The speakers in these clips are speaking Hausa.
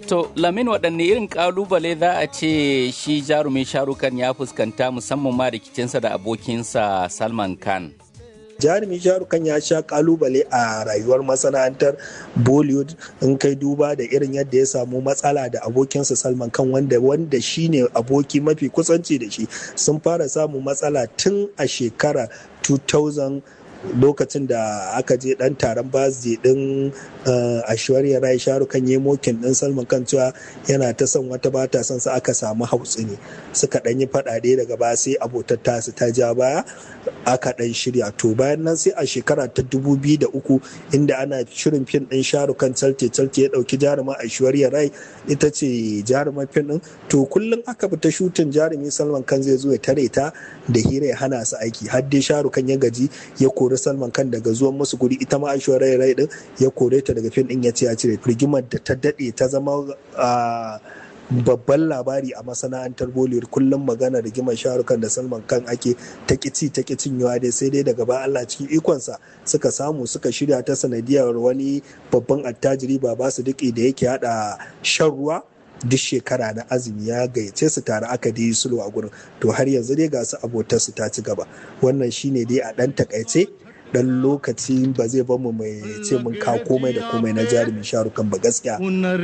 To, Lamin waɗanne irin ƙalubale za a ce shi jarumin sharukan ya fuskanta musamman ma rikicinsa da abokinsa Salman Khan. jarumi sharukan ya sha kalubale a rayuwar masana'antar bollywood in kai duba da irin yadda ya samu matsala da abokinsa salman kan wanda wanda shine aboki mafi kusanci da shi sun fara samun matsala tun a shekara 2000 lokacin da aka je dan taron birthday din ashwarya rai sharukan yi mokin din salman kan cewa yana ta son wata ba ta son sa aka samu hautsi ne suka dan yi fadade daga baya sai abotar tasu ta ja baya aka dan shirya to bayan nan sai a shekara ta 2003 inda ana shirin fim din sharukan calte calte ya dauki jaruma ashwarya rai ita ce jarumar fim din to kullum aka bi ta shutin jarumi salman kan zai zo ya tare ta da hira ya hana su aiki har dai sharukan ya gaji ya kori salman kan daga zuwan musu guri ita ma ashwarya rai din ya kore ta daga fim din ya ce ya cire rigimar da ta dade ta zama babban labari a masana'antar bollywood kullum magana rigimar sharukan da salman kan ake ta kici ta kicin yawa dai sai dai daga ba allah cikin ikonsa suka samu suka shirya ta sanadiyar wani babban attajiri ba ba su duki da yake hada shan ruwa duk shekara na azumi ya gayyace su tare aka dai sulhu a gurin to har yanzu dai ga su abotar su ta ci gaba wannan shine dai a dan takaice dan lokaci ba zai bamu mai ce mun ka komai da komai na jarumin sharukan ba gaskiya.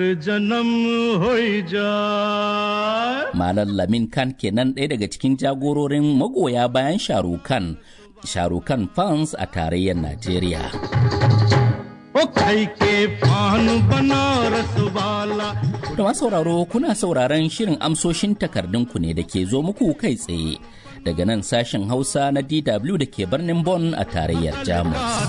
Malam Lamin Khan kenan ɗaya daga cikin jagororin magoya bayan sharukan sharukan fans a tarayyar Najeriya. Da masu sauraro kuna sauraron shirin amsoshin takardunku ne da ke zo muku kai tsaye daga nan sashen Hausa na DW da ke birnin Bonn a tarayyar Jamus.